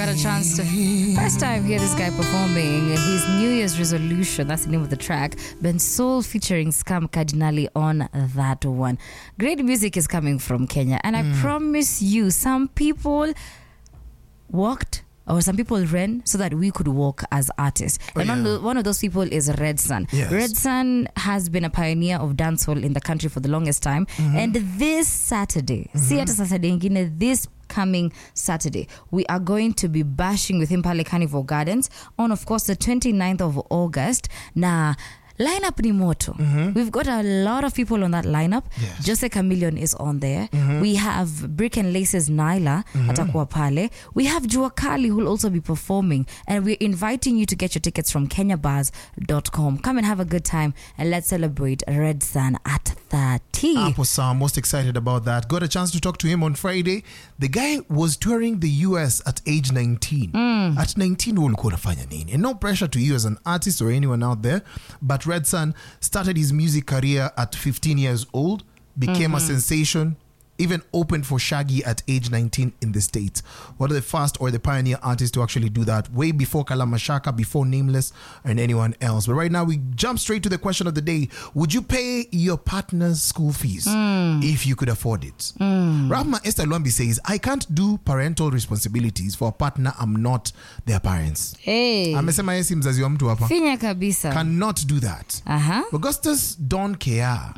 Got a chance to first time hear this guy performing his New Year's resolution. That's the name of the track. Ben Soul featuring Scam Cardinali on that one. Great music is coming from Kenya, and I promise you, some people walked or some people ran so that we could walk as artists. and one, yeah. of, one of those people is Red Sun. Yes. Red Sun has been a pioneer of dancehall in the country for the longest time. And this Saturday, see hata Saturday ingine, this coming Saturday, we are going to be bashing with him Pale Carnival Gardens on, of course, the 29th of August. Na lineup ni moto. We've got a lot of people on that lineup. Yes. Jose Chameleon is on there. We have Brick and Laces Nyla atakuwa pale. We have Jua Kali who will also be performing. And we're inviting you to get your tickets from kenyabars.com. Come and have a good time and let's celebrate Red Sun at 30. Hapo sawa, most excited about that. Got a chance to talk to him on Friday. The guy was touring the US at age 19. At 19 ulikuwa unafanya nini? And no pressure to you as an artist or anyone out there, but Red Sun started his music career at 15 years old, became a sensation, even opened for Shaggy at age 19 in the States. One of the first or the pioneer artists to actually do that, way before Kalamashaka, before Nameless, and anyone else. But right now, we jump straight to the question of the day Would you pay your partner's school fees if you could afford it? Rahma Esther Luambi says, I can't do parental responsibilities for a partner I'm not their parents. Hey. Amesema yeye si mzazi wa mtu hapa. Finya kabisa. Cannot do that. Aha. Augustus don't care.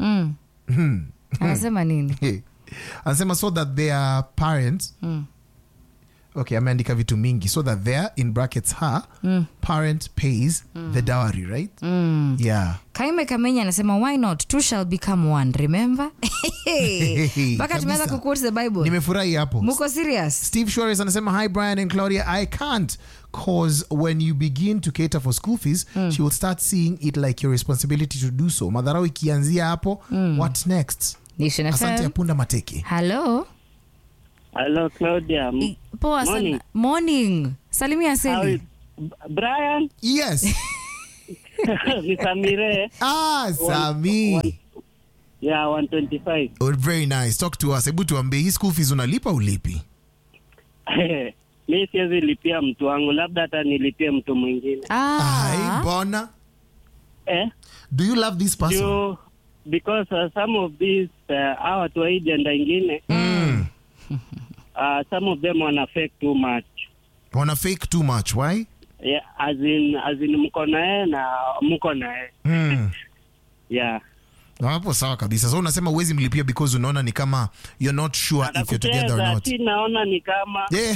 Anasema nini? Hey. anasema so that their parents okay ameandika vitu mingi so that their in brackets her parent pays the dowry right yeah Kaime Kamenya anasema why not two shall become one remember? Mpaka tumeanza Kabisa. kuquote the Bible. nimefurahi hapo Muko serious? Steve Shores anasema hi Brian and Claudia I can't cause when you begin to cater for school fees she will start seeing it like your responsibility to do so madharau ikianzia hapo what next Nation asante FM. apunda mateke Hello. Hello, Claudia. M- I- Poa sana. Morning. Morning. Salimia How is Seli. B- Brian? yes ni Samire. ah Sami Yeah, 125. Oh, very nice talk to us hebu tuambie hii school fees unalipa ulipi mi siwezi lipia mtu wangu, labda hata nilipie mtu mwingine Ai, Ah. bona eh? do you love this person Juu, because uh, some of these uh, hawa watu wa hii jenda ingine mm. uh, some of them wana fake too much wana fake too much why yeah, as in, as in mko naye na mko naye mm. yeah. hapo sawa kabisa so unasema uwezi mlipia because unaona ni kama you're not sure if you're together or Anakucheza, not si naona ni kama yeah.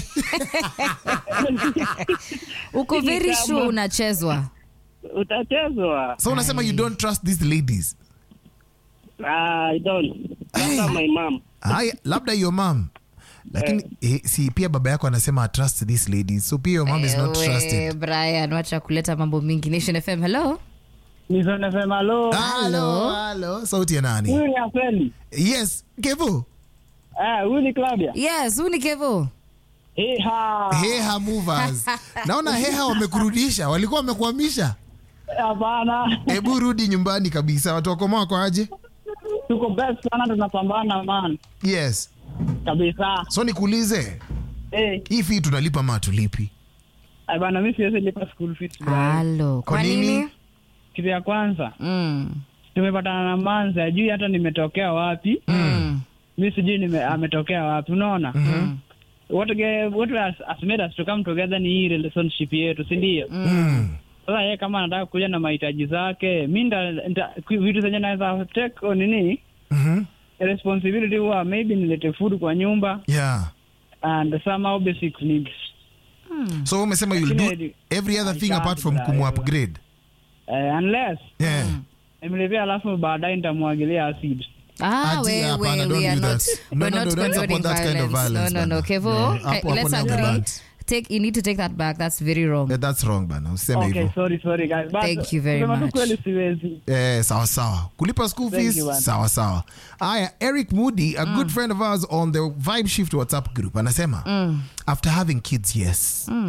Uko Ni very kama- sure unachezwa. utachezwa so unasema you don't trust these ladies Ah, I don't. Hey. Labda my mom. haya labda your mom lakini eh, si pia baba yako anasema I trust these ladies so pia your mom is not Ewe, trusted Brian, wacha kuleta mambo mingi. Nation FM. Hello. Nisonefema halo. Hello, hello. sauti ya nani Huyu ni Afeli. yes kevo Ah, huyu ni Claudia. Yes, huu ni Kevo. Eha. heha movers naona heha wamekurudisha walikuwa wamekuhamisha Hapana. hebu rudi nyumbani kabisa watu wakoma wako aje Tuko best sana tunapambana man. yes Kabisa. so nikuulize Eh, hii fii tunalipa ma tulipi hey, bana mimi siwezi lipa school fees. bro. Halo. Kwa Kwa nini? nini? Kitu ya kwanza, Mm. tumepatana na Manza, ajui hata nimetokea wapi. Mm. Mimi sijui nime, ametokea wapi. Unaona? Mm. What ge, what has, has made us to come together ni hii relationship yetu, si ndio? mm. Sasa yeye kama anataka kuja na mahitaji zake, mi nda, nda, vitu zenye naweza take on nini Mhm. responsibility huwa maybe nilete food kwa nyumba yeah and somehow basic needs. so umesema you'll do Lakini- every other I thing can't apart from bra, kumu upgrade Uh, unless yeah nimlipia alafu baadaye nitamwagilia acid. Ah, Ati, we, hapana, we, don't we are do not, that. No, we're no, not no, don't condoning support that kind of violence, No, no, no. bana. Kevo, Yeah, okay, hapo- let's hapo ni agree. blunt. Take, you need to take that back. That's very wrong. Yeah, that's wrong bana useme Okay, hivyo sorry, sorry guys. But Thank you very kusema tu much. kweli siwezi. Eh, sawa sawa kulipa school Thank fees you, man. sawa sawa aya eric moody a good friend of ours on the vibe shift whatsapp group anasema after having kids yes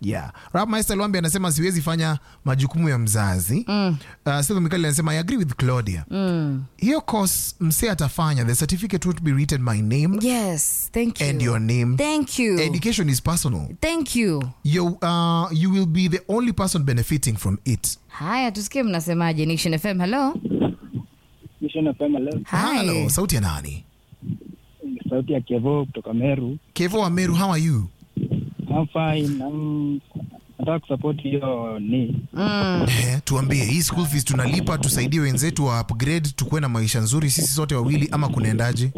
yeah rapmaster lwambi anasema siwezi fanya majukumu ya mzazi mm. uh, Sylvia mikali anasema i agree with claudia Mm. hiyo course mse atafanya the certificate would be written my name Yes, thank you. and your name Thank you. education is personal Thank you. you, uh, you will be the only person benefiting from it Haya, tusikie mnasemaje. Nation FM, hello. Mission FM leo. Hi. Hello, sauti ya nani Sauti ya Kevo kutoka Meru. kevo wa meru how are you I'm fine. I'm nataka kusupport hiyo ni Mm. Eh, tuambie hii school fees tunalipa tusaidie wenzetu wa upgrade tukuwe na maisha nzuri sisi sote wawili ama kunaendaje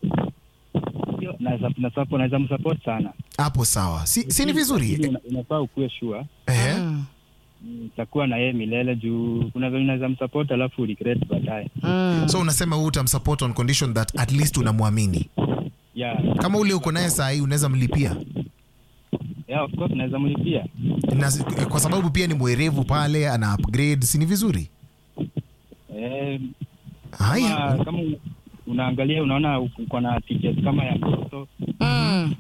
hiyo naweza na support naweza msupport sana. hapo sawa si, si ni vizuri Lakini una- Unafaa ukuwe sure eh, Mm. utakuwa na yeye milele juu kuna vile unaweza msupport alafu regret baadaye. Mm. so unasema huu utamsupport on condition that at least unamwamini Yeah. kama ule uko naye saa hii unaweza mlipia Yeah, of course naweza mlipia. na, kwa sababu pia ni mwerevu pale ana upgrade si ni vizuri Eh, haya kama, kama unaangalia unaona uko na tickets kama ya mtoto Mm.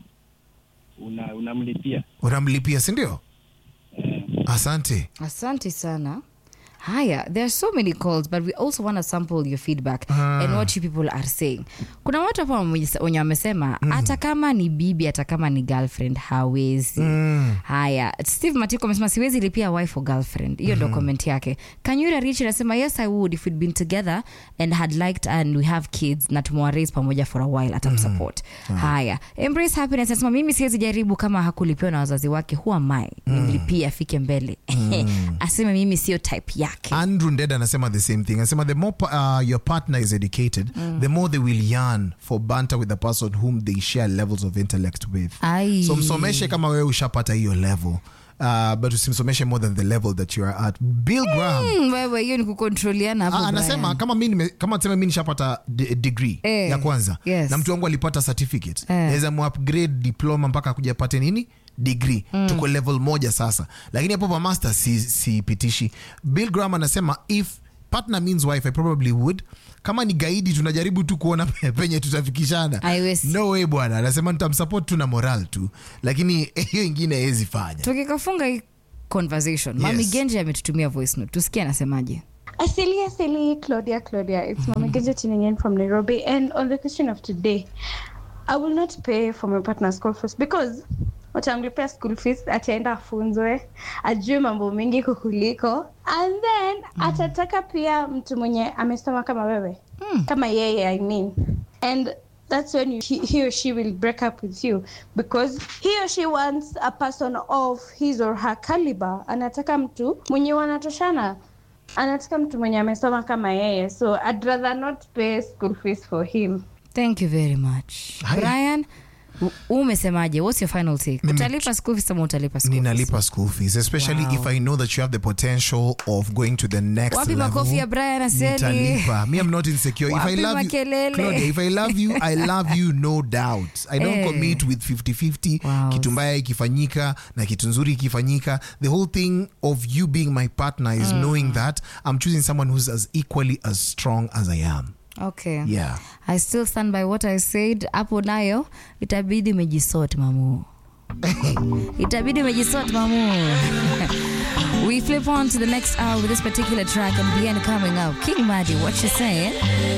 una unamlipia. unamlipia sindio Eh, asante Asante sana. Haya, there are so many calls but we also want to sample your feedback and what you people are saying. Kuna watu hapa wenye wenye wamesema hata kama ni bibi hata kama ni girlfriend hawezi. Haya, Steve Matiko amesema siwezi lipia wife or girlfriend. Hiyo ndo comment yake. Kanyura Rich anasema yes I would if we'd been together and had liked and we have kids na tumewa raise pamoja for a while atamsupport. Haya, Embrace Happiness anasema mimi siwezi jaribu kama hakulipiwa na wazazi wake who am I? Nimlipie afike mbele. Aseme mimi sio type yake. andrew nded anasema the same thing anasema the more pa- uh, your partner is educated the more they will yearn for banter with the person whom they share levels of intellect with Ai. so msomeshe kama wewe ushapata hiyo level uh, but usimsomeshe more than the level that you are at bill graham Mm, wewe hiyo ni kukontroliana hapo Ah, anasema Brian. kama mi nime- kama tuseme mi nishapata d- degree Eh, ya kwanza yes. na mtu wangu alipata certificate Eh. naweza muupgrade diploma mpaka akuja apate nini degree tuko level moja sasa lakini hapo pa master si, sipitishi bill graham anasema if partner means wife i probably would kama ni gaidi tunajaribu tu kuona penye tutafikishana Haiwezi. no way bwana anasema nitamsupport tu na moral tu lakini hiyo ingine hawezi fanya tukikafunga hii conversation mami Yes. genje ametutumia voice note tusikie anasemaje Asili, Asili, Claudia, Claudia. It's Mama Genja tuning in from Nairobi. And on the question of today, I will not pay for my partner's school fees because watamlipia school fees, ataenda afunzwe, ajue mambo mengi kukuliko, and then atataka pia mtu mwenye amesoma kama wewe kama yeye, I mean. And that's when you, he, he or she will break up with you because he or she wants a person of his or her caliber. Anataka mtu mwenye wanatoshana anataka mtu mwenye amesoma kama yeye so I'd rather not pay school fees for him thank you very much Haya. brian u- umesemaje what's your final take Mimi- utalipa school fees ama utalipa school fees? ninalipa school fees especially Wow. if i know that you have the potential of going to the next Wapi level makofi ya Brian Aseli? nitalipa me i'm not insecure if i Wapi love you makelele? Claudia, if i love you i love you no doubt i don't Eh. commit with 50-50 Wow. kitu mbaya ikifanyika na kitu nzuri ikifanyika the whole thing of you being my partner is knowing that i'm choosing someone who's as equally as strong as i am okay yeah i still stand by what i said hapo nayo itabidi umejisort mamu itabidi umejisort mamu we flip on to the next hour with this particular track and bien coming up king madi what you saying